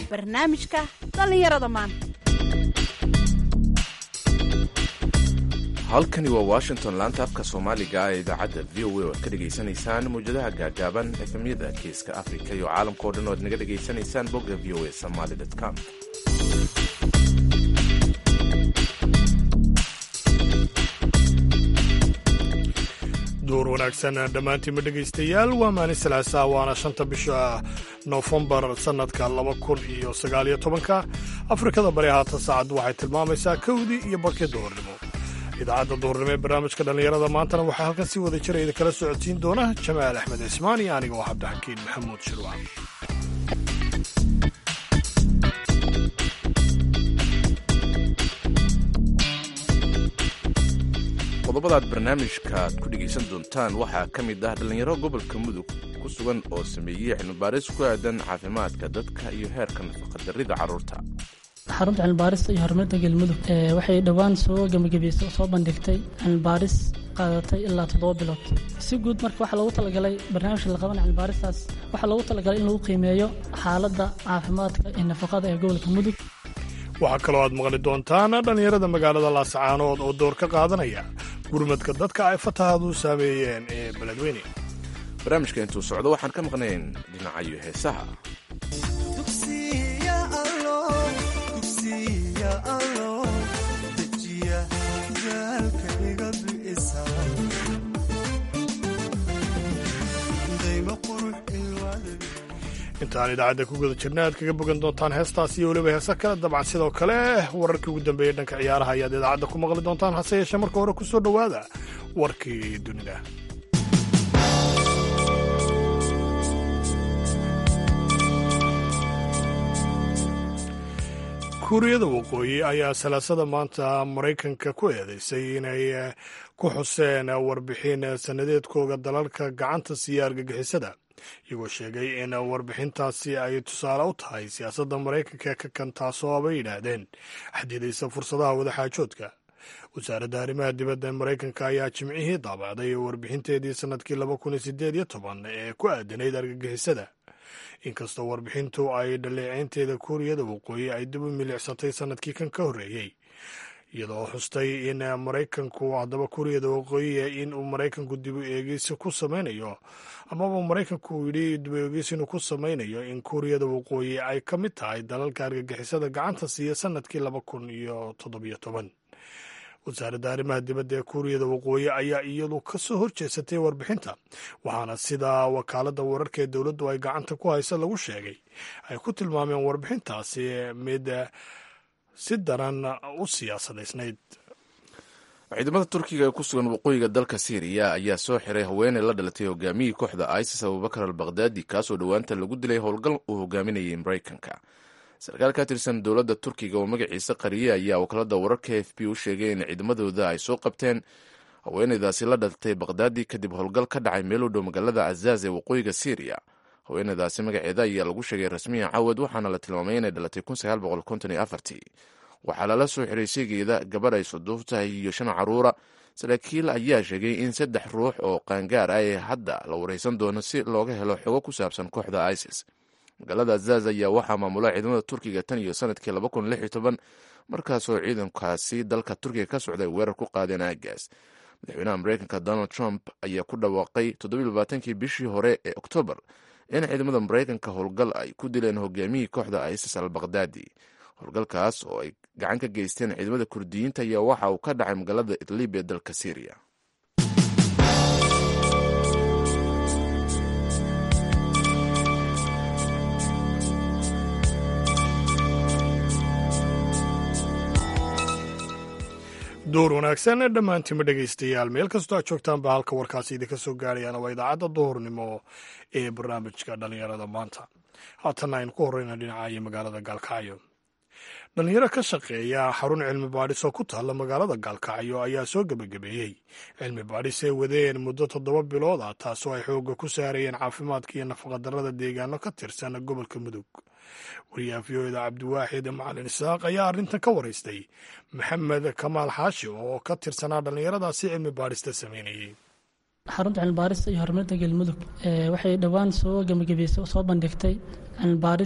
barnaamijka dhallinyarada maanta halkani waa washington laanta afka soomaaliga ee idaacadda v o a oo ad ka dhegaysanaysaan mawjadaha gaagaaban efemyada geeska afrika iyo caalamka o dhan oo ad naga dhegaysanaysaan bogga v o a somaly com duur wanaagsan dhammaantiinma dhegaystayaal waa maalin salaasaa waana shanta bisha nofembar sannadka laba kun iyo sagaaliyo tobanka afrikada bari haatan saacaddu waxay tilmaamaysaa kowdii iyo barkii duhurnimo idaacadda duhurnimo ee barnaamijka dhallinyarada maantana waxaa halkan si wada jira idinkala socodsiin doona jamaal axmed cismaan iyo aniga oo cabdixakiin maxamuud shirwac qodobadaad barnaamijkaaad ku dhegaysan doontaan waxaa ka mid ah dhallinyaro gobolka mudug ku sugan oo sameeyey cilmibaaris ku aadan caafimaadka dadka iyo heerka nafaqadarrida carruurta xarunta cilmibaarista iyo horumarinta galmudug waxay dhowaan soo gebagabaysay oo soo bandhigtay cilmibaaris qaadatay ilaa toddoba bilood si guud marka waxaa loogu talagalay barnaamijka la qaban cilmibaaristaas waxaa loogu talagalay in lagu qiimeeyo xaaladda caafimaadka iyo nafaqada ee gobolka mudug waxaa kaloo aad maqli doontaan dhallinyarada magaalada laasacaanood oo door ka qaadanaya gurmadka dadka ay fatahaadu saameeyeen ee beledweyne barnaamijka intuu socdo waxaan ka maqnayn dhinacayo heesaha intaan idaacadda ku guda jirna aad kaga bogan doontaan heestaas iyo weliba heese kale dabcan sidoo kale wararkii ugu dambeeyey dhanka ciyaaraha ayaad idaacadda ku maqli doontaan hase yeeshee marka hore ku soo dhowaada warkii dunida kuuriyada waqooyi ayaa salaasada maanta maraykanka ku eedeysay inay ku xuseen warbixin sannadeedkooga dalalka gacanta siiya argagixisada iyagoo sheegay in warbixintaasi ay tusaale u tahay siyaasadda maraykanka ka kan taasoo bay yidhaahdeen xadidaysa fursadaha wadaxaajoodka wasaaradda arrimaha dibadda maraykanka ayaa jimcihii daabacday warbixinteedii sannadkii laba kun iyo sideed iyo toban ee ku aadanayd argagixisada inkastoo warbixintu ay dhaleeceynteeda kuuriyada waqooyi ay dib u milicsatay sannadkii kan ka horreeyey iyadoo xustay in maraykanku haddaba kuuriyada waqooyiya in uu maraykanku dib u eegis ku samaynayo amaba maraykanku uu yidhi dib u eegis inuu ku samaynayo in kuuriyada waqooyi ay ka mid tahay dalalka argagixisada gacanta siiya sannadkii laba kun iyo toddobiyo toban wasaaradda arrimaha dibadda ee kuuriyada waqooyi ayaa iyadu ka soo horjeesatay warbixinta waxaana sida wakaaladda wararka ee dowladdu ay gacanta ku haysa lagu sheegay ay ku tilmaameen warbixintaasi mid si daran u siyaasadaysnayd ciidamada turkiga ee ku sugan waqooyiga dalka syriya ayaa soo xiray haweeney la dhalatay hogaamiyii kooxda isis abubakar al bakhdadi kaasoo dhowaanta lagu dilay howlgal uu hogaaminayay maraykanka sarkaal ka tirsan dowladda turkiga oo magaciisa qariye ayaa wakaalada wararka f b u sheegay in ciidamadooda ay soo qabteen haweeneydaasi la dhalatay bakhdadi kadib howlgal ka dhacay meel u dhow magaalada cazaaz ee waqooyiga syriya haweeneydaasi magaceeda ayaa lagu sheegay rasmiya cawad waxaana la tilmaamay inay dhalatay waxaa lala soo xiray sheegeeda gabarh ay suduuf tahay iyo shan caruura saraakiil ayaa sheegay in saddex ruux oo qaangaar ah ee hadda la wareysan doono si looga helo xogo ku saabsan kooxda isis magaalada azaz ayaa waxaa maamula ciidamada turkiga tan iyo sanadkii markaasoo ciidankaasi dalka turkiga ka socday weerar ku qaadeen aagaas madaxweynaha mareykanka donald trump ayaa ku dhawaaqay toddobaaatankii bishii hore ee oktoobar in ciidamada maraykanka howlgal ay ku dileen hogaamiyii kooxda isis al bakhdadi howlgalkaas oo ay gacan ka geysteen ciidamada kurdiyiinta ayaa waxa uu ka dhacay magaalada idlib ee dalka syriya duur wanaagsan dhammaantiinma dhegaystayaal meel kastoo aad joogtaanba halka warkaasi idinka soo gaarayaan waa idaacadda duhurnimo ee barnaamijka dhallinyarada maanta haatanna aynu ku horreyna dhinacayo magaalada gaalkacyo dhallinyaro ka shaqeeya xarun cilmi baadhis oo ku taalla magaalada gaalkacyo ayaa soo gebagabeeyey cilmi baadhis ay wadeen muddo toddoba bilood ah taasoo ay xoogga ku saarayeen caafimaadka iyo nafaqadarrada deegaano ka tirsan gobolka mudug wariyaha v o eda cabdiwaaxid macalin isaaq ayaa arrintan ka waraystay maxamed kamaal xaashi oo ka tirsanaa dhallinyaradaasi cilmi baadhista sameynayay xarunta cilmibaarista iyo horumarinta galmudug waxay dhowaan soo gebagabeysay oo soo bandhigtay cilmibaaris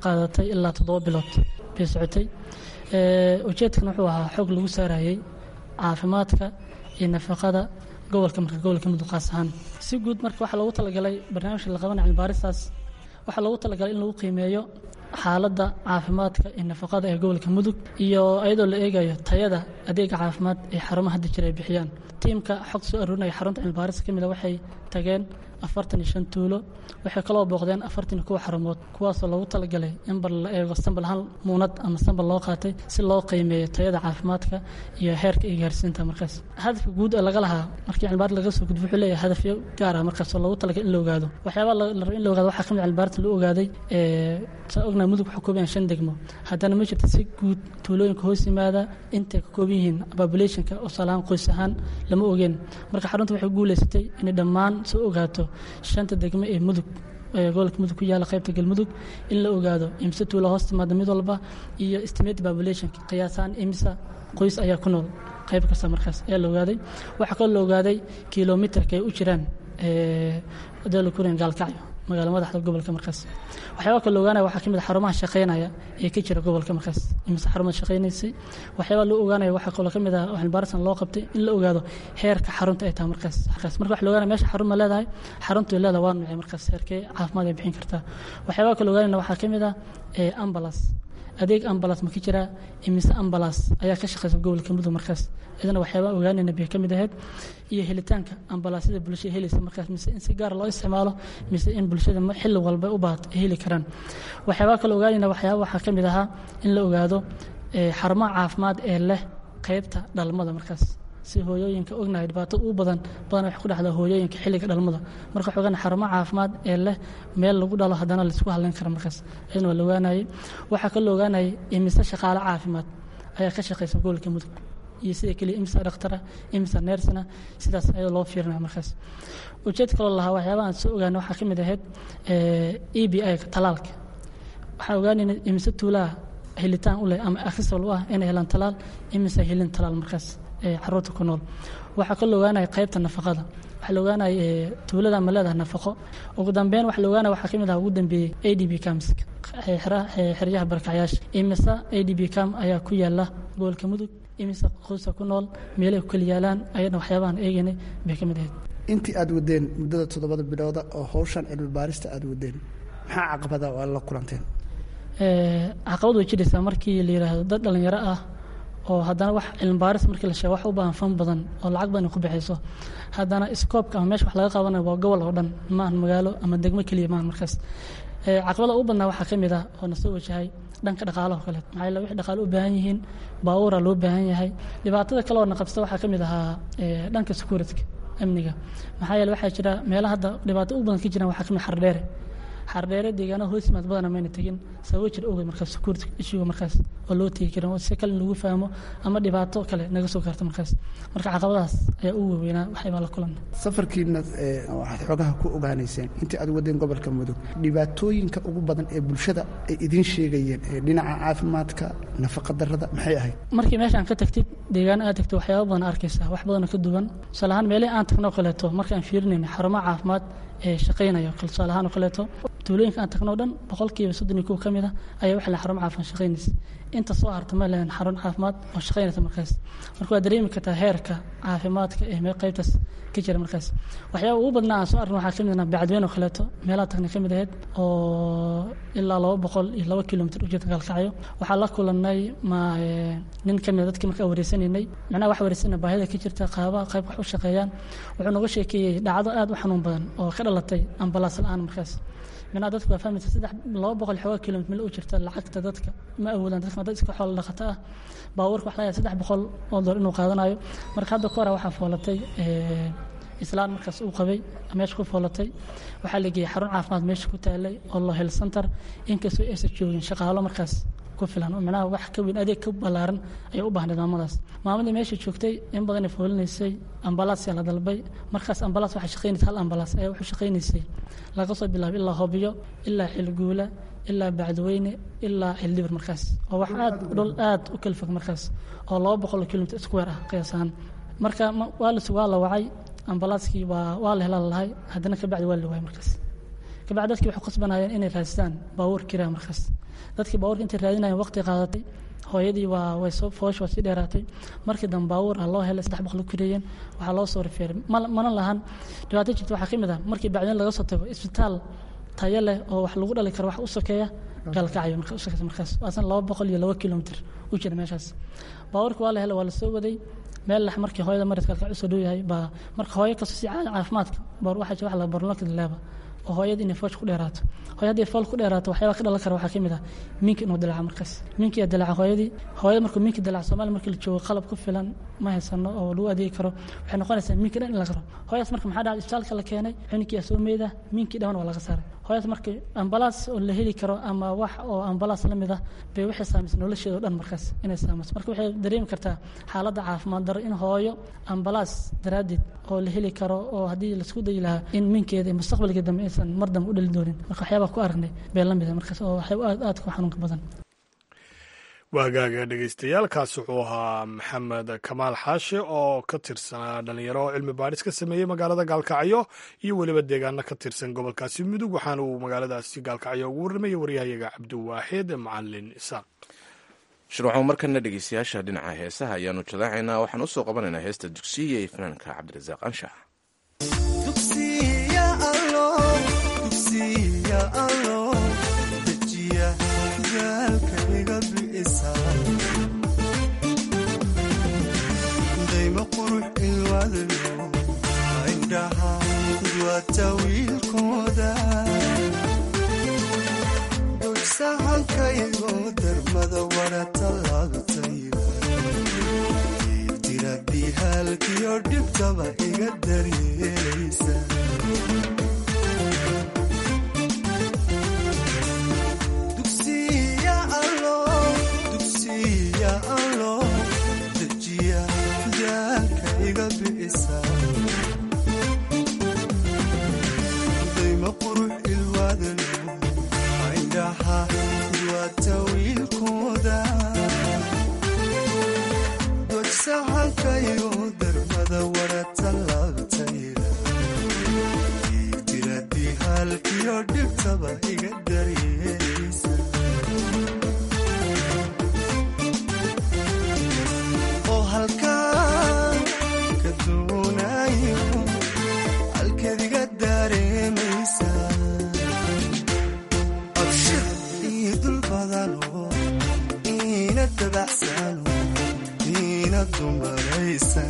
qaadatay ilaa toddoba bilood bay socotay ujeedkan wuxuu ahaa xoog lagu saarayey caafimaadka iyo nafaqada gobolka marka gobolka mudug qaas ahaan si guud marka waxaa loogu talagalay barnaamijka la qabanaya cilmibaaristaas waxaa loogu talagalay in lagu qiimeeyo xaaladda caafimaadka iyo nafaqada ee gobolka mudug iyo iyadoo la eegayo tayada adeega caafimaad ee xarumaha hadda jira ay bixiyaan tiimka xog soo aruurinaya xarunta cilmibaarista ka mida waxay tageen afartan iyo shan tuulo waxay kaloo booqdeen afartan iyo kuwa xarumood kuwaasoo loogu talagalay in bar la eego sambal hal muunad ama sambal loo qaatay si loo qiimeeyo tayada caafimaadka iyo heerka iyo gaarsiinta markaas hadafka guud ee laga lahaa markii cilmibaar laga soo gudbo wuxuu leeyahay hadafyo gaar ah markaas oo loogu talagalay in la ogaado waxyaabaa la rabo in la ogaado waxaa ka mid cilmibaarta loo ogaaday saa ognahay mudug waxaa kooban yahay shan degmo haddana ma jirto si guud tuulooyinka hoos yimaada intay ka kooban yihiin populationka oo salahaan qoys ahaan lama ogeen marka xarunta waxay guuleysatay inay dhammaan soo ogaato shanta degmo ee mudug ee gobolka mudug ku yaala qaybta galmudug in la ogaado imse tuula hoos timaada mid walba iyo estimate populationka qiyaasaan imsa qoys ayaa ku nool qayb kasta markaas ayaa la ogaaday waxaa kaloo la ogaaday kilomitarka ay u jiraan dalakuren gaalkacyo magaala madaxda gobolka markaas waxyaaba kale ogaanaya waxaa ka mid a xarumaha shaqaynaya ee ka jira gobolka markaas imise xarumaad shaqaynaysay waxyaaba loo ogaanaya waxaa kaloo ka mid ah cilmibaarisan loo qabtay in la ogaado heerka xarunta ay tahay markaas markaas marka waxa la ogaanaya meesha xarun ma leedahay xaruntu leedahay waa nuucay markaas heerkee caafimaad ay bixin kartaa waxyaaba kale ogaanayna waxaa ka mid ah ambulance adeeg ambulance ma ka jiraa imise ambulance ayaa ka shaqeysa gobolka mudug markaas idana waxyaaba ogaanayna bay ka mid ahayd iyo helitaanka ambalaasyada bulshada helaysa markaas mise in si gaar loo isticmaalo mise in bulshada xilli walba u baahato ay heli karaan waxyaaba kale ogaanayna waxyaaba waxaa ka mid ahaa in la ogaado xarumaha caafimaad ee leh qaybta dhalmada markaas si hooyooyinka ognahay dhibaato u badan badan waxay ku dhacdaa hooyooyinka xilliga dhalmada marka waxaa ogaanay xarumo caafimaad ee leh meel lagu dhalo haddana laisku hadlayn kara markaas iyadana waa la ogaanayay waxaa kaloo ogaanayay imise shaqaale caafimaad ayaa ka shaqeysa gobolka mudug iyo sida keliya imisa dhakhtara imisa neersana sidaas ayadoo loo fiirinaya markaas ujeed kaloo lahaa waxyaabaha aan soo ogaanay waxaa ka mid ahayd e b i talaalka waxaan ogaanayna imise tuulaha helitaan u leh ama accessible u ah inay helaan talaal imise helin talaal markaas caruurta ku nool waxaa kaloo ogaanaya qaybta nafaqada waxaa la ogaanaya tuulada ma leedahay nafaqo ugu dambeyn waxa la ogaanaya waxaa ka mid ah ugu dambeeyey a d b cams xeryaha barkacyaasha imise a d b cam ayaa ku yaala gobolka mudug imise qoysa ku nool meelay ku kala yaalaan ayadna waxyaabahan eegaynay bay ka mid ahayd intii aada wadeen muddada toddobada bilooda oo howshan cilmi baarista aada wadeen maxaa caqabada oo la kulanteen caqabad way jiraysaa markii la yidhaahdo dad dhalinyaro ah oo haddana wax cilmibaaris markii la sheego wax u baahan fan badan oo lacag badan ku bixayso haddana scoobka ama meesha wax laga qabanayo waa gobol oo dhan maahan magaalo ama degmo keliya maahan markaas caqabada ugu badnaa waxaa ka mid ah oo na soo wajahay dhanka dhaqaalaha kale maxaa yeele wixii dhaqaale u baahan yihiin baabuura loo baahan yahay dhibaatada kale oo na qabsta waxaa ka mid ahaa dhanka securityka amniga maxaa yeele waxaa jira meelaha hadda dhibaato u badan ka jiraan waxaa ka mid xardheere xardheere deegaanaha hoos yimaad badana mayna tegin sababo jir ogeed markaas security issuega markaas oo loo tegi karin oo si kale in lagu fahmo ama dhibaato kale naga soo gaarto markaas marka caqabadahaas ayaa u waaweynaa waxaybaa la kulanna safarkiina waxaad xoogaha ku ogaanayseen intii aad wadeen gobolka mudug dhibaatooyinka ugu badan ee bulshada ay idiin sheegayeen ee dhinaca caafimaadka nafaqa darrada maxay ahayd markii meeshaan ka tagtid deegaano aad tagtid waxyaaba badan arkaysaa wax badanoo ka duwan tusaale ahaan meelihii aan tagno kaleeto markaan fiirinayna xarumaha caafimaad ee shaqaynaya tusaale ahaan oo kaleeto tuulooyinka aan tagno dhan boqolkiiba soddon iyo kow ka mid a ayaa waxa la xarumo caafimaad shaqaynaysa inta soo harta ma lehan xarun caafimaad oo shaqaynaysa markaas marka waa dareemi kartaa heerka caafimaadka ee meel qaybtaas ka jira markaas waxyaaba ugu badnaa aan soo arrin waxaa ka mid ah bacadweyne oo kaleeto meelaha tagna ka mid ahayd oo ilaa laba boqol iyo laba kilomitr u jirta gaalkacyo waxaa la kulanay ma nin ka mid a dadkii markaa wareysanaynay macnaha wax wareysana baahida ka jirta qaabaha qayb wax u shaqeeyaan wuxuu nooga sheekeeyey dhacdo aad u xanuun badan oo ka dhalatay ambalaas la-aan markaas minaa dadku waa fahmaysa saddex laba boqol xoogaa kilomitr mil u jirta lacagta dadka ma awoodaan dadka dad iska xoolo dhaqato ah baabuurka wax laga saddex boqol oo dolar inuu qaadanayo marka hadda ka hora waxaa foolatay islaan markaas uu qabay meesha ku foolatay waxaa la geeyey xarun caafimaad meesha ku taalay oo lo health center inkastoo aysan joogin shaqaalo markaas ku filan oo micnaha wax ka weyn adeeg ka ballaaran ayay u baahnayd maamadaas maamadii meesha joogtay in badanay foolinaysay ambalaas yaa la dalbay markaas ambalaas waxay shaqaynaysa hal ambalaas ayaa wuxuu shaqaynaysay laga soo bilaabo ilaa hobyo ilaa xilguula ilaa bacdweyne ilaa xildhibir markaas oo wax aad dhul aad u kala fog markaas oo laba boqol kilomitr square ah qiyaasahaan marka waa la waa la wacay ambalaaskii waa waa la helaa lalahay haddana ka bacdi waa la waayay markaas kabacdi dadkii waxay khasbanayeen inay raadsadaan baabuur kiraa markaas dadkii baabuurka intay raadinayeen waqti qaadatay hooyadii waa way soo foosh waa sii dheeraatay markii dambe baabuur ah loo helay saddex boqol ku kireeyeen waxaa loo soo rifeeray mana lahan dhibaato jirta waxaa ka mid ah markii bacdin laga soo tago isbitaal tayo leh oo wax lagu dhali karo wax u sokeeya gaalkacyo markaas waasan laba boqol iyo laba kilomitr u jira meeshaas baabuurka waa la helay waa la soo waday meel lex markii hooyada maradka gaalkacyo usoo dhow yahay baa marka hooyo kastoo si caafimaadka baar waxaa jira wax la barloonka dileeba oo hooyada inay foosh ku dheeraato hooyo hadday fool ku dheeraato waxyaaba ka dhalan kara waxaa ka mid ah minka inuu dilaaca markaas minka yaa dilaaca hooyadii hooyada markuu minka dilaaca soomaaliya markii la joogo qalab ku filan ma haysano oo lagu adeegi karo waxay noqonaysaa minka dhan in la qaro hooyadaas marka maxaa dhacay isbitaalka la keenay cuninkii yaa soo meeda minkii dhan waa laga saaray hooyadaas marka ambalaas oo la heli karo ama wax oo ambalaas la mid ah bay waxay saamaysay nolosheeda o dhan markaas inay saamayso marka waxay dareemi kartaa xaaladda caafimaad daro in hooyo ambalaas daraaddeed oo la heli karo oo haddii laisku dayi lahaa in minkeeda iyo mustaqbalka dambe aysan mar dambe u dhali doonin marka waxyaabaa ku aragnay bay la mid ah markaas oo waxay aad aad ku xanuunka badan waagaaga dhegeystayaaalkaas wuxuu ahaa maxamed kamaal xaashe oo ka tirsanaa dhalinyaro oo cilmi baadhis ka sameeyey magaalada gaalkacyo iyo weliba deegaano ka tirsan gobolkaasi mudug waxaana uu magaaladaasi gaalkacyo ugu warramayay waryahayaga cabdiwaaxid macalin isaaq shirwaxo markana dhegeystayaasha dhinaca heesaha ayaanu jadaacaynaa waxaan usoo qabanaynaa heesta dugsiya iyo fanaanka cabdirasaaq anshax dayma qurux ilwaadayo indhaha duwata wiilkooda dugsahankaygo darmada wara tallaabtayda diradihaalkiyo dhibtaba iga daryeelaysa dayma qurux ilwaadalo indhaha duwata wiilkooda dodsahankayo darmada wara tallaabtayda diradihaalkiyo dhibtaba iga daryeelaysa oo halkaan ka doonayo halkadiga dareemaysa abshir ii dul badano iina dabacsano iina dumaraysan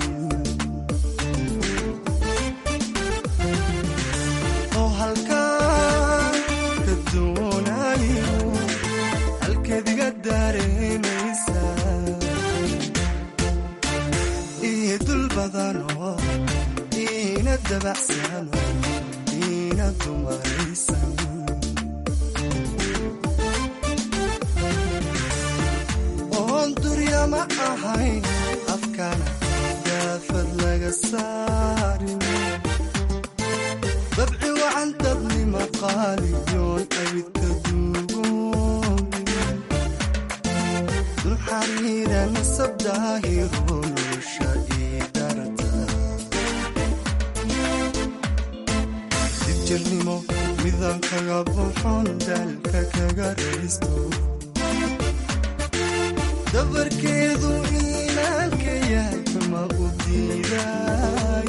oo halkaan ka doonayo halkadiga dareemaysa ii dul badano iina dabacsano iina dumaraysan oon duryama ahayn afkana daafad laga saarin dabci wacan dabnima qaaliyoon abidka duugoobin dul xariira nasab daahiro nolosha ii darata dibjirnimo midaan kaga buxon daalka kaga raysto dabarkeedu iimaanka yahay ma u diiday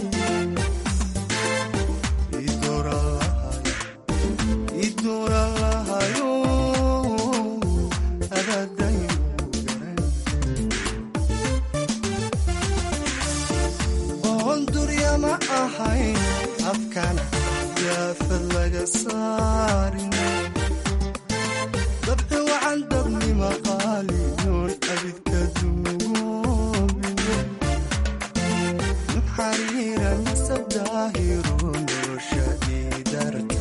idoora lahayo adadayu garan oon duryama ahayn afkana daafad laga saarin dabci wacan dabnima qaaliyoon abidka duugoobin xariira nasab daahiro nolosha iidarta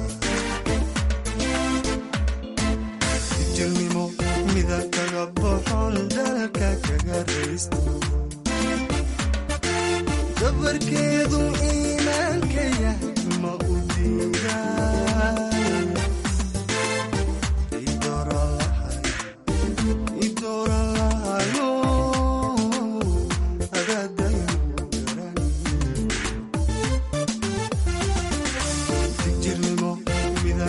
jirnimo mida kaga boxon dalka kaga raysto dabarkeedu iimaanka yahay ma u diiday jirnimo mida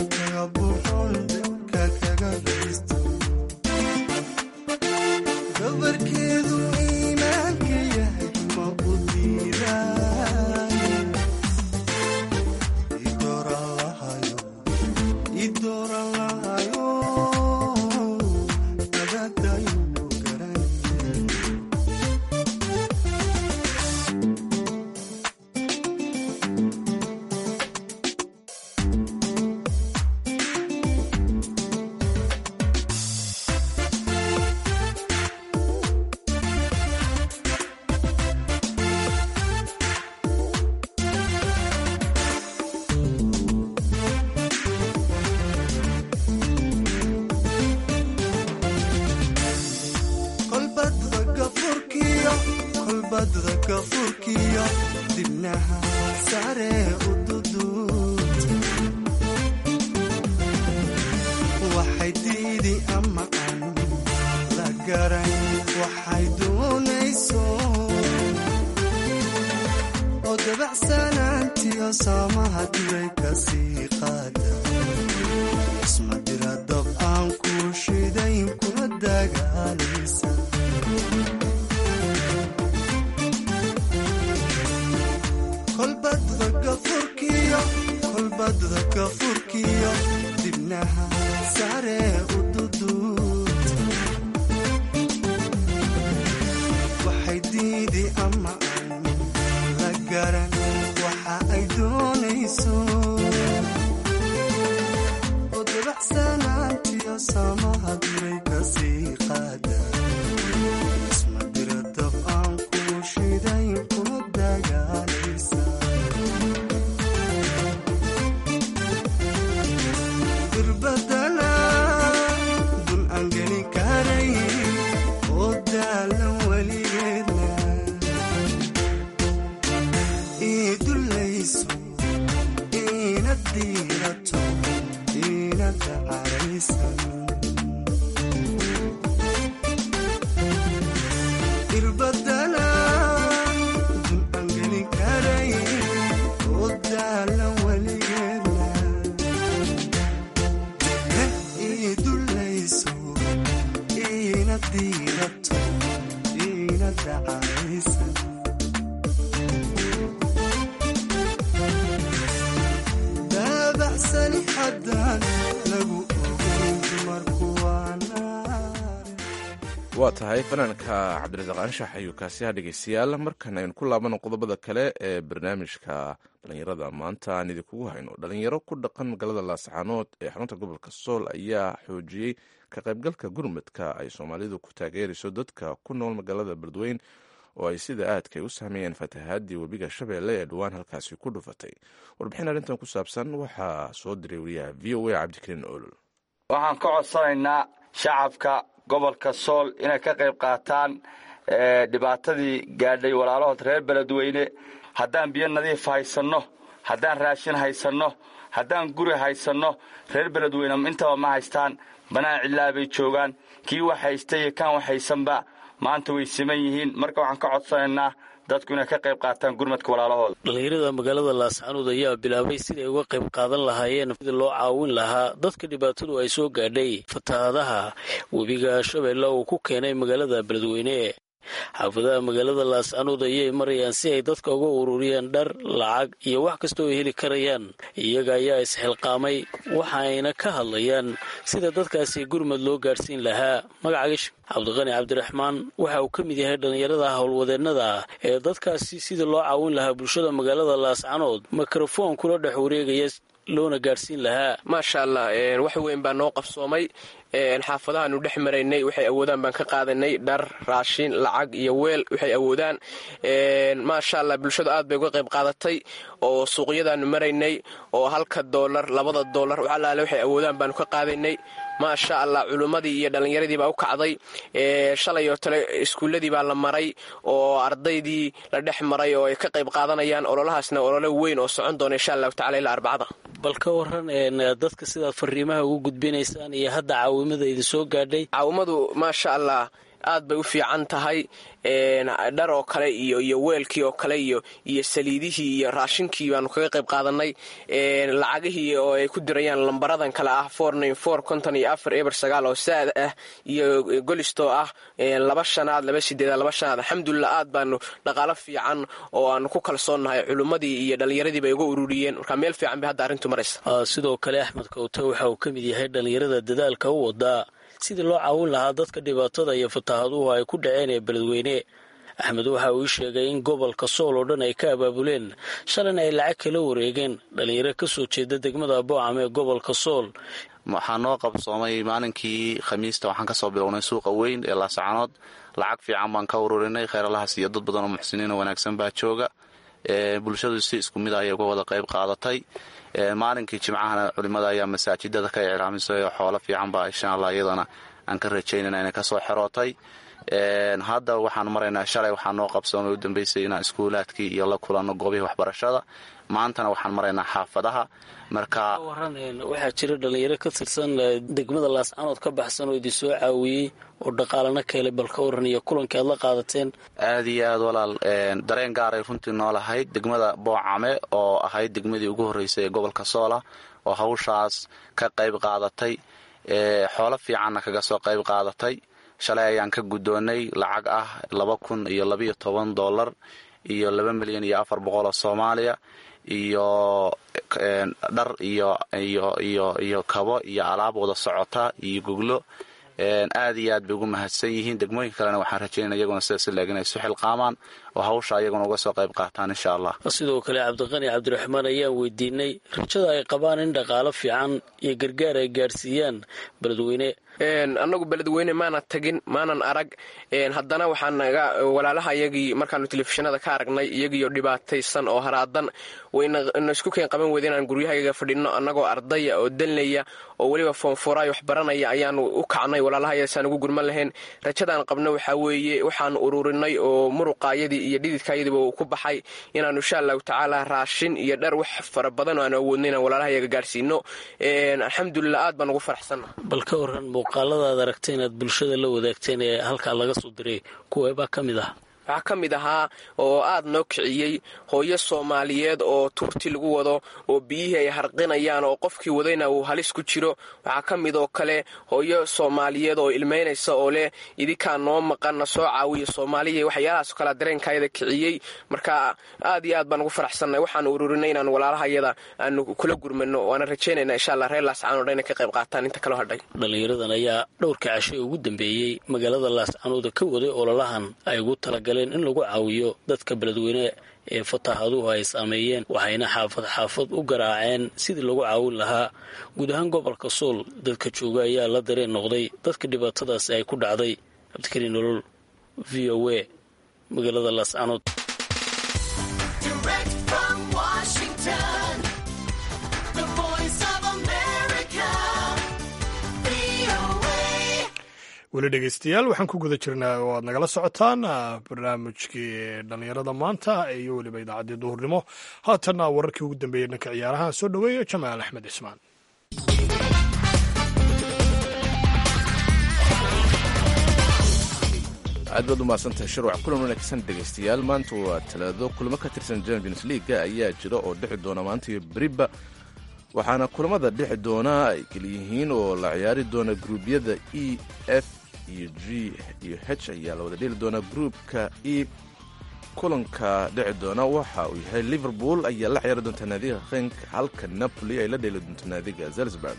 gafurkiyo dibnaha sare u duduubta waxay diidi ama aan la garan waxay doonayso oo dabacsanaantiyo saamaha diray ka sii qaada isma dira dab aan ku shidayn kuna dagaalaysa kolbadda gafurkiyo kolbadda gafurkiyo dibnaha sare u duduubta waxay diidi ama aan la garan waxa ay doonayso oo dabacsanaantiyo saamaha diray ka sii qaada isma dira dab aan ku shidayn kuna dagaalaysa dirbadana dun aan geli karay oo daalan weligeedna ii dulayso iina diirato iina dacaraysan dirbadana dun aan geli karay oo daalan weligeedna ii dulayso iina diirato iina dacaraysan daabacsani haddaan lagu ogayn dumarku waa naar waa tahay fanaanka cabdirasaaq anshax ayuu kaasiha dhegeystayaal markan aynu ku laabano qodobada kale ee barnaamijka dhalinyarada maanta aan idinkugu hayno dhalinyaro ku dhaqan magaalada laascaanood ee xarunta gobolka sool ayaa xoojiyey ka qaybgalka gurmadka ay soomaalidu ku taageerayso dadka ku nool magaalada beledweyn oo ay sida aadkay u saameeyeen fatahaadii webiga shabeelle ee dhowaan halkaasi ku dhufatay warbixin arrintan ku saabsan waxaa soo diray wariyaha v o a cabdikariin olol waxaan ka codsanaynaa shacabka gobolka sool inay ka qayb qaataan dhibaatadii gaadhay walaalahood reer beledweyne haddaan biyo nadiif haysanno haddaan raashin haysanno haddaan guri haysanno reer beledweyne intaba ma haystaan banaan cidlaa bay joogaan kii wax haysta iyo kaan wax haysanba maanta way siman yihiin marka waxaan ka codsanaynaa dadku inay ka qayb qaataan gurmadka walaalahooda dhalinyarada magaalada laascaanood ayaa bilaabay siday uga qayb qaadan lahaayeen sidii loo caawin lahaa dadka dhibaatadu ay soo gaadhay fatahaadaha webiga shabeelle uu ku keenay magaalada beledweyne xaafadaha magaalada laascaanood ayay marayaan si ay dadka uga ururiyaan dhar lacag iyo wax kastoo ay heli karayaan iyaga ayaa isxilqaamay waxaayna ka hadlayaan sida dadkaasi gurmad loo gaadhsiin lahaa magacagish cabdiqani cabdiraxmaan waxa uu ka mid yahay dhallinyarada howlwadeennada ee dadkaasi sida loo caawin lahaa bulshada magaalada laascaanood mikrofon kula dhex wareegaya loona gaadhsiin lahaa maasha allah wax weyn baa noo qabsoomay xaafadahaanu dhex maraynay waxay awoodaan baan ka qaadanay dhar raashin lacag iyo weel waxay awoodaan maasha allah bulshadu aad bay uga qayb qaadatay oo suuqyadaanu maraynay oo halka doolar labada doolar alaale waxay awoodaan baanu ka qaadaynay maasha allah culummadii iyo dhallinyaradii baa u kacday shalay oo tale iskuulladii baa la maray oo ardaydii la dhex maray oo ay ka qayb qaadanayaan ololahaasna olole weyn oo socon doona insha allahu tacala ilaa arbacada bal ka waran dadka sidaad fariimaha ugu gudbinaysaan iyo hadda caawimada idin soo gaadhay caawimadu maasha allah aad bay u fiican tahay dhar oo kale iyo iyo weelkii oo kale iyo iyo saliidihii iyo raashinkii baanu kaga qayb qaadanay lacagihii oo ay ku dirayaan lambaradan kale ah konton iyo afar eber sagaal oo saad ah iyo golistoo ah laba shanaad laba sideedaad laba shanaad alxamdulilah aad baanu dhaqaalo fiican oo aanu ku kalsoonnahay culummadii iyo dhallinyaradii bay uga ururiyeen markaa meel fiican bay hadda arrintu maraysa sidoo kale axmed kawte waxa uu ka mid yahay dhallinyarada dadaalka u wadaa sidii loo caawin lahaa dadka dhibaatada iyo fataahaduhu ay ku dhaceen ee beledweyne axmed waxa uu ii sheegay in gobolka sool oo dhan ay ka abaabuleen shalan ay lacag kala wareegeen dhallinyaro ka soo jeeda degmada boocam ee gobolka sool waxaa noo qabsoomay maalinkii khamiista waxaan kasoo bilownay suuqa weyn ee laascaanood lacag fiican baan ka ururinay kheyralahaas iyo dad badan oo muxsiniin oo wanaagsan baa jooga bulshadu si isku mid ayay uga wada qayb qaadatay maalinkii jimcahana culimada ayaa masaajidada ka iclaamisay oo xoolo fiican baa insha allah iyadana aan ka rajaynana inay kasoo xerootay hadda waxaan maraynaa shalay waxaa noo qabsoomay u dambeysay inaan iskuulaadkii iyo la kulanno goobihii waxbarashada maantana waxaan maraynaa xaafadaha marka waran waxaa jira dhallinyaro ka tirsan degmada laascanood ka baxsan oo idin soo caawiyey oo dhaqaalana ka helay bal ka waran iyo kulankii aad la qaadateen aad iyo aad walaal dareen gaaray runtii noolahayd degmada boocame oo ahayd degmadii ugu horreysay ee gobolka soola oo hawshaas ka qayb qaadatay xoolo fiicanna kaga soo qayb qaadatay shalay ayaan ka guddoonnay lacag ah laba kun iyo labayo toban dollar iyo laba milyan iyo afar boqol oo soomaaliya iyo dhar iyo iyo iyo iyo kabo iyo alaab wada socota iyo goglo aad iyo aad bay ugu mahadsan yihiin degmooyinka kalena waxaan rajaynaya iyaguna sidaas leeg inay isu xilqaamaan oo hawsha iyaguna uga soo qayb qaataan insha allah sidoo kale cabdiqani cabdiraxmaan ayaan weydiinay rajada ay qabaan in dhaqaalo fiican iyo gargaar ay gaadhsiiyaan beledweyne annagu beledweyne maanan tagin maanan arag haddana waxaan naga walaalaha iyagii markaanu telefishinada ka aragnay iyagiioo dhibaataysan oo haraadan wayna isku keen qaban weyda inaan guryahayaga fadhinno annagoo ardaya oo dalnaya oo weliba foonfuraay wax baranaya ayaanu u kacnay walaalahayasaan ugu gurman lahayn rajadaan qabno waxaa weeye waxaanu ururinay oo muruqaayadii iyo dhididkaayadiiba uu ku baxay inaanu insha allahu tacaala raashin iyo dhar wax fara badan oo aanu awoodno inaan walaalahayaga gaadhsiino alxamdulilah aad baan ugu faraxsanna bal ka waran muuqaalada aad aragtay inaad bulshada la wadaagteen ee halkaa laga soo diray kuweebaa ka mid ah waxaa ka mid ahaa oo aad noo kiciyey hooyo soomaaliyeed oo tuurti lagu wado oo biyihii ay harqinayaan oo qofkii wadayna uu halis ku jiro waxaa ka mid oo kale hooyo soomaaliyeed oo ilmaynaysa oo leh idinkaa noo maqanna soo caawiya soomaaliya waxyaalahaas kala dareenkaayada kiciyey marka aad iyo aad baan ugu faraxsannay waxaanu ururinay inaan walaalahayada aanu kula gurmano waana rajaynayna insha allah reer laascaanood inay ka qayb qaataan inta kaloo hadhay dhallinyaradan ayaa dhowrka cashay ugu dambeeyey magaalada laascaanooda ka waday ololahan ay ugu talagaleen in lagu caawiyo dadka beledweyne ee fataahaduhu ay saameeyeen waxayna xaafad xaafad u garaaceen sidii lagu caawin lahaa guud ahaan gobolka sool dadka jooga ayaa la dareen noqday dadka dhibaatadaasi ay ku dhacday cabdikariin nolol v o a magaalada laascanood weli dhegeystayaal waxaan ku guda jirnaa oo aad nagala socotaan barnaamijkii dhallinyarada maanta iyo weliba idaacaddii duhurnimo haatanna wararkii ugu dambeeyey dhanka ciyaaraha soo dhoweeya jamaal axmed cismaan aad baad u mahadsantahay shirwac kulan wanaagsan dhegaystayaal maanta waa talaado kulamo ka tirsan champions leaga ayaa jira oo dhexi doona maanta iyo beriba waxaana kulamada dhexi doona ay keliyihiin oo la ciyaari doona gruubyada e f iyo g iyo h ayaa la wada dheli doonaa gruupka e kulanka dheci doona waxa uu yahay liverpool ayaa la ciyaari doonta naadiga henk halka napoli ay la dheeli doonto naadiga zelsburg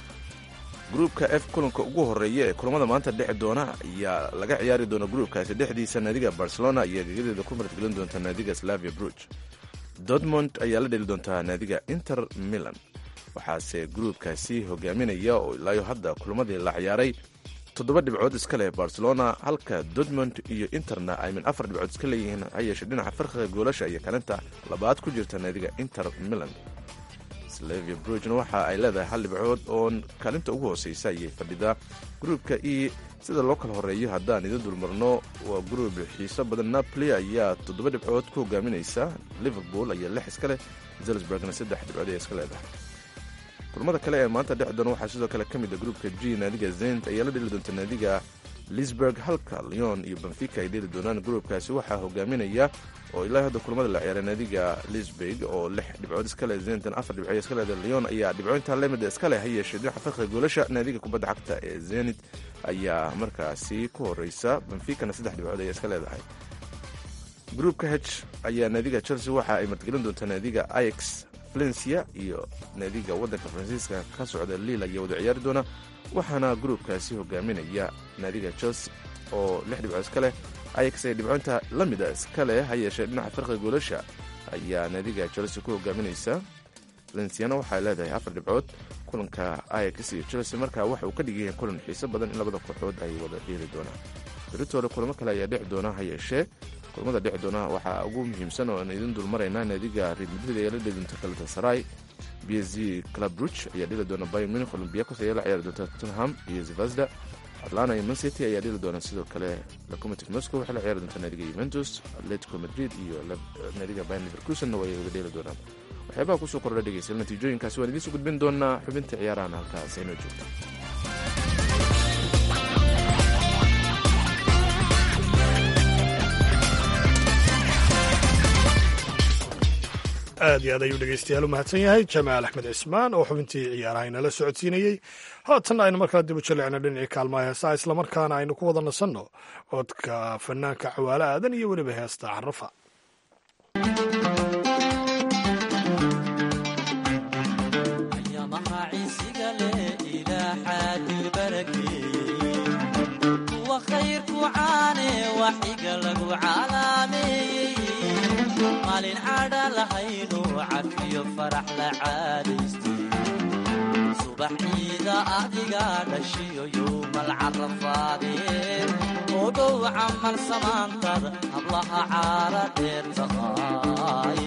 gruupka f kulanka ugu horeeya ee kulamada maanta dheci doona ayaa laga ciyaari doona gruupkaasi dhexdiisa naadiga barcelona ayaa gegadeeda ku martgelin doonta naadiga slavia bruj dortmond ayaa la dheli doontaa naadiga inter milan waxaase gruupkaasi hogaaminaya oo ilaayo hadda kulamadii la ciyaaray toddoba dhibcood iska leh barcelona halka dortmond iyo interna ay min afar dhibcood iska leeyihiin ha yeeshe dhinaca farqiga goolasha iyo kalinta labaad ku jirta naadiga inter milan slavia brugna waxa ay leedahay hal dhibcood oo kaalinta ugu hooseysa ayay fadhidaa gruupka e sida loo kala horeeyo haddaan idin dulmarno waa gruub xiiso badan napoli ayaa toddoba dhibcood ku hogaaminaysa liverpool ayaa lix iska leh zelsburgna saddex dhibcood ayaa iska leedahay kulamada kale ee maanta dhex doona waxaa sidoo kale ka mid a gruupka g naadiga zent ayaa la dheli doonta naadiga lisburg halka leon iyo benfica ay dheli doonaan gruupkaasi waxaa hogaaminaya oo ilaa hadda kulamada la ciyaaray naadiga lisburg oo lix dhibcood iska leh zentan afar dhibcood iska leeda leon ayaa dhibcointa lemida iska leh ha yeeshee dhinaca farqiga goolasha naadiga kubadda cagta ee zenit ayaa markaasi ku horeysa benficana saddex dhibcood ayaa iska leedahay gruupka h ayaa naadiga chelsea waxa ay martgelin doontaa naadiga ix valencia iyo naadiga waddanka faransiiska ka socda liil ayaa wada ciyaari doona waxaana gruupkaasi hogaaminaya naadiga chelsea oo lix dhibcood iska leh ayax ay dhibcoynta la mida iska leh ha yeeshee dhinaca farqiga goolasha ayaa naadiga chelsea ku hogaaminaysa valenciana waxay leedahay afar dhibcood kulanka ayax iyo chelsea markaa waxa uu ka dhigaya kulan xiiso badan in labada kooxood ay wada dheeli doonaan beritoole kulamo kale ayaa dhexi doona ha yeeshee kulamada dhexi doona waxaa ugu muhiimsan oo aan idin dulmaraynaa naadiga real madrid ayaa la dheli doonta galatasaray b s g club ruch ayaa dheli doona bayer munich olympiacos ayaa la ciyaari doonta tottenham iyo zivasda atlanta iyo mancity ayaa dheli doona sidoo kale locomotive moscow waxay la ciyaari doontaa naadiga juventus atletico madrid iyo naadiga bayan leverkusenna way wada dheeli doonaan waxyaabaha kusoo kordha dhegeystayaal natiijooyinkaasi waan idiin soo gudbin doonaa xubinta ciyaarahan halkaas aynoo joogta aad iyo aad ayuu dhegeystayaal u mahadsan yahay jamaal axmed cismaan oo xubintii ciyaaraha inala socodsiinayey haatanna aynu markaa dib u jalecno dhinacii kaalmaha heesaa islamarkaana aynu ku wada nasanno codka fanaanka cawaale aadan iyo weliba heesta carafa maalin cadha lahaynu cafiyo farax la caadaystay subaxiida adiga dhashiyo yowmal carafaadeen oo dhow camal samaantada hablaha caara dheer taqaaye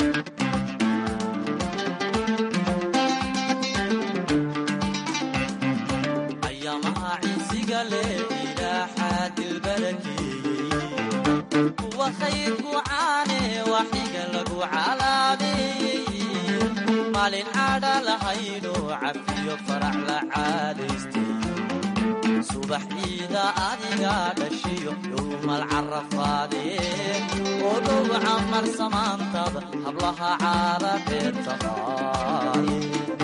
ayaamaha ciisiga leh ilaaxaa dilbarakeeyey kuwa khayrku caane waxiga lagu calaameeyey maalin cadha lahayno cafiyo farax la caadaystay subax ciida adiga dhashiyo yowmal carafaadeen oo dhow camar samaantada hablaha caara dheer taqaaye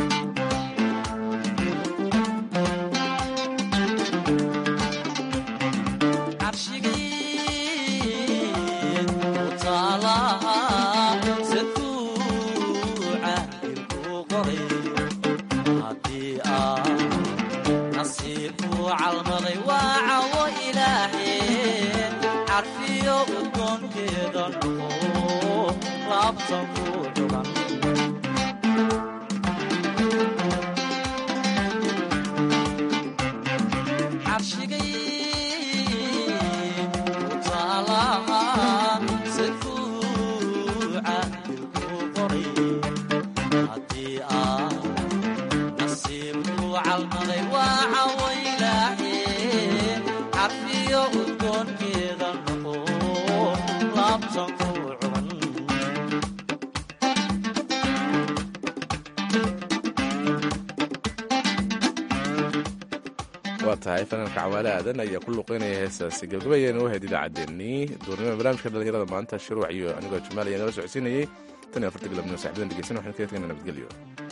calmaday waa cawo ilaaheen carfiyo udgoonkeeda noqo laabtan ku dhugan carshigay utaalaha safuuca dilku qoray haddii aa nasiibku calmaday waa cawo carfiyo udgoonkeeda noqo laabtan ku cuban waa tahay fanaanka cawaale aadan ayaa ku luqeynaya heestaasi gabgabayana u ahayd idaacaddeenii duurnimada barnaamijka dhallinyarada maanta shiruuc iyo anigoo jamaal ayaa nala socodsiinayey tan iyo afarta galabnimo saxbadan dhegeysan waxaan kaga tagana nabadgelyo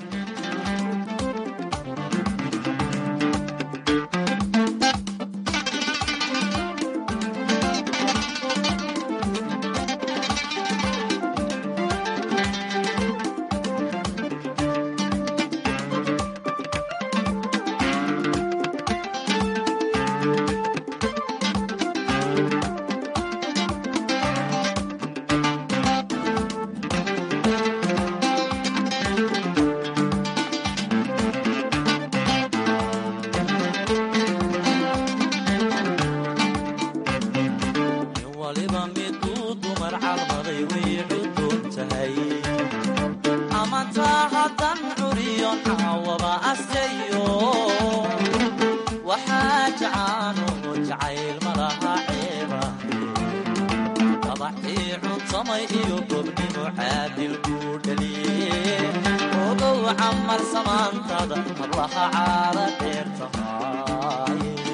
iyo gobnimo caadilku dhaliye ogow camar samaantada hablaha caara dheer tahay